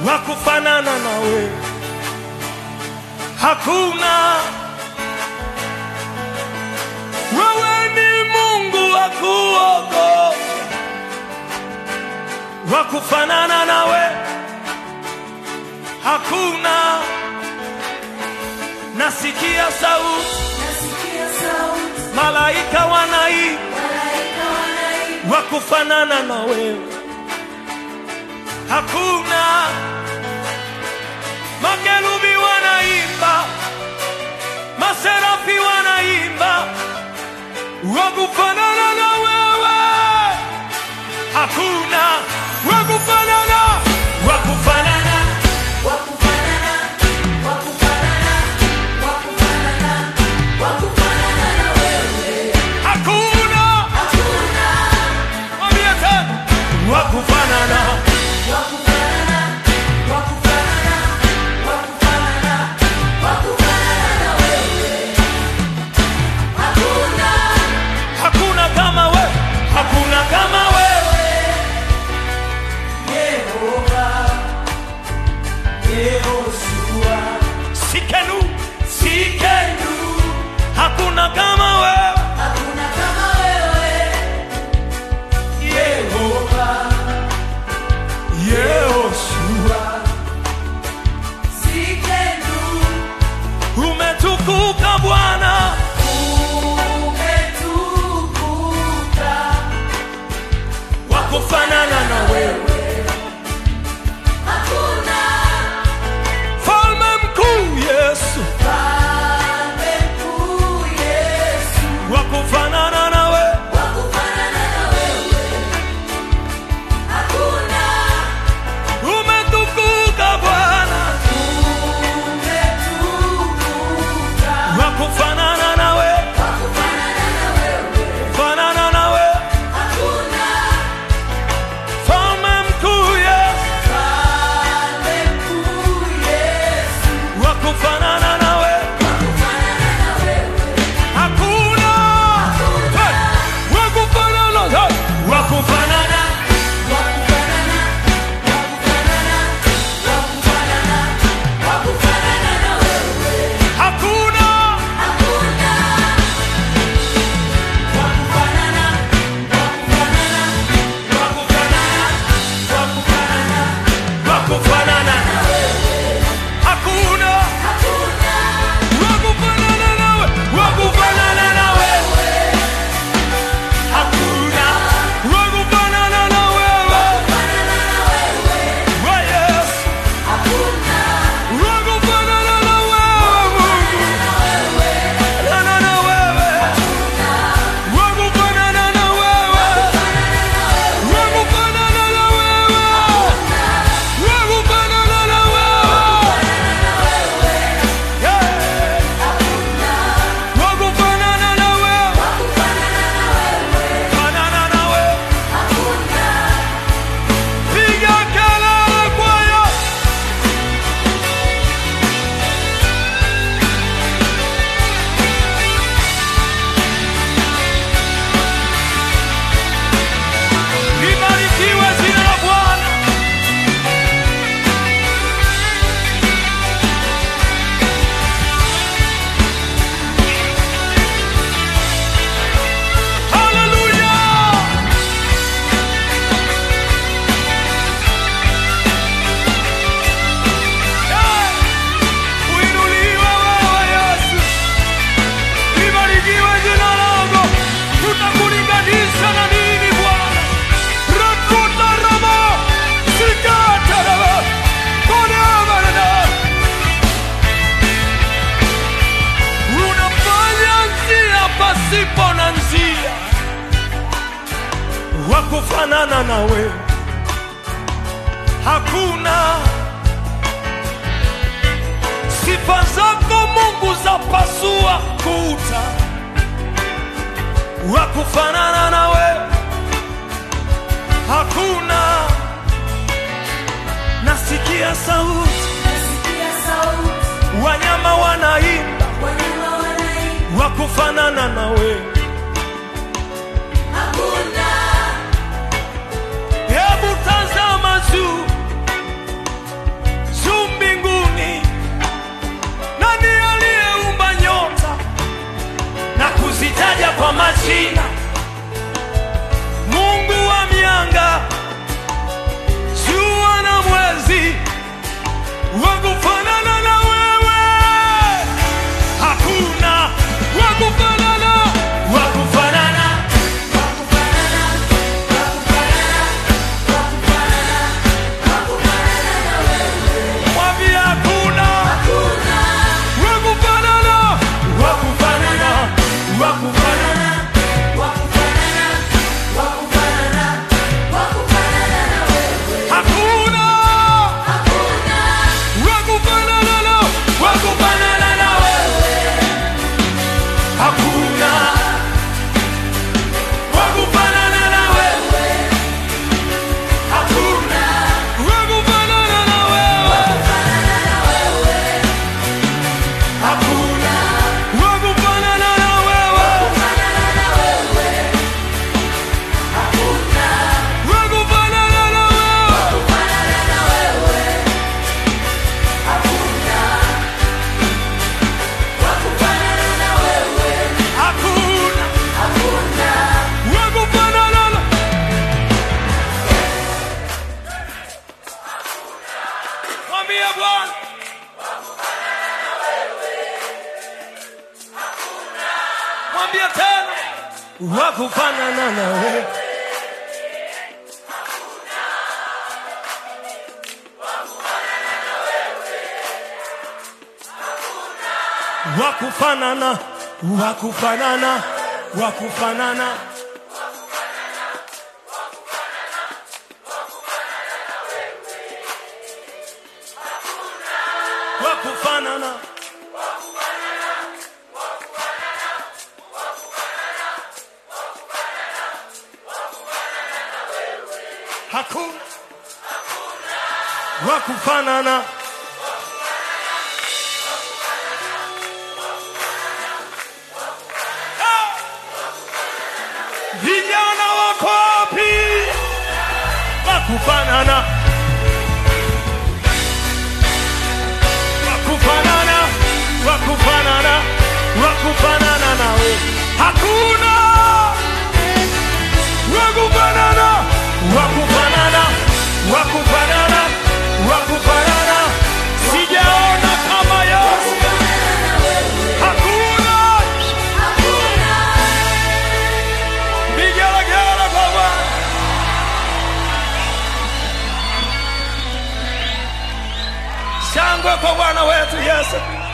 wa kufanana na wewe, hakuna. Wewe ni Mungu wa kuokoa, wa kufanana na wewe hakuna. Nasikia sauti, Nasikia sauti, malaika wanaimba malaika wanaimba, wa kufanana na wewe, hakuna. Makerubi wanaimba, maserafi wanaimba wa kufanana na wewe, hakuna. Wa kufanana, wa kufanana wakufanana, wakufanana, wakufanana, wakufanana na wewe. hakuna. Hakuna Mwambie tena, wa kufanana wakufanana, wakufanana, wakufanana, wakufanana na wewe. Hakuna hakuna kama wewe, hakuna kama wewe. Yehova, Yehoshua, Sikenu, sikenu, hakuna kama wewe. hakuna kama wewe. Yehova, Yehoshua, Sikenu, umetukuka Bwana, umetukuka, wa kufanana na wewe, hakuna falme mkuu Yesu, Mfalme mkuu Yesu, wa kufanana na wewe, wa kufanana na wewe. Hakuna umetukuka Bwana, umetukuka, wa kufanana na wewe, wa kufanana na wewe. fanana na wewe, Hakuna falme mkuu Yesu, Mfalme mkuu Yesu, wa kufanana na wewe. wa kufanana na wewe. Hakuna Hey! wa kufanana, hey! wa kufanana, Wa kufanana, wa kufanana, wa kufanana, wa kufanana na wewe. hakuna Hakuna wa kufanana, wa kufanana, wa kufanana, wa kufanana wa kufanana, na wewe. hakuna Hakuna wa kufanana nawe, wa kufanana na wewe, hakuna wa kufanana na wewe, kufanana na wewe. wa Yesu, Hakuna wa kufanana na wewe, Mungu, fanana na wewe, wa kufanana na wewe, wa kufanana na wewe. Wakufanana na wewe. Yeah. Wakufanana na wewe. Fanana na wewe. Piga kelele kwaya. Libarikiwe jina la Bwana. Hallelujah! Yeah! Uinuliwe wewe Yesu. Libarikiwe jina lako. Tutakulinganisha na nini Bwana? Rakuta rama, sikata rama, kone amarana. Unafanya njia pasipo na njia, wa kufanana na wewe hakuna. Sifa zako Mungu za pasua kuta, wa kufanana na wewe hakuna. Nasikia sauti, nasikia sauti, wanyama wanaimba, wanyama wanaimba. wa kufanana na wewe Hakuna Hebu tazama juu, wakufanana nawe wakufanana wakufanana wakufanana wakufanana hakuna wakufanana vijana wako wapi wakufanana wakufanana wakufanana wakufanana nawe hakuna wakufanana wakufanana wakufanana wakufanana sijaona kama Yesu hakuna vigelegele kwa Bwana shangwe kwa Bwana wetu Yesu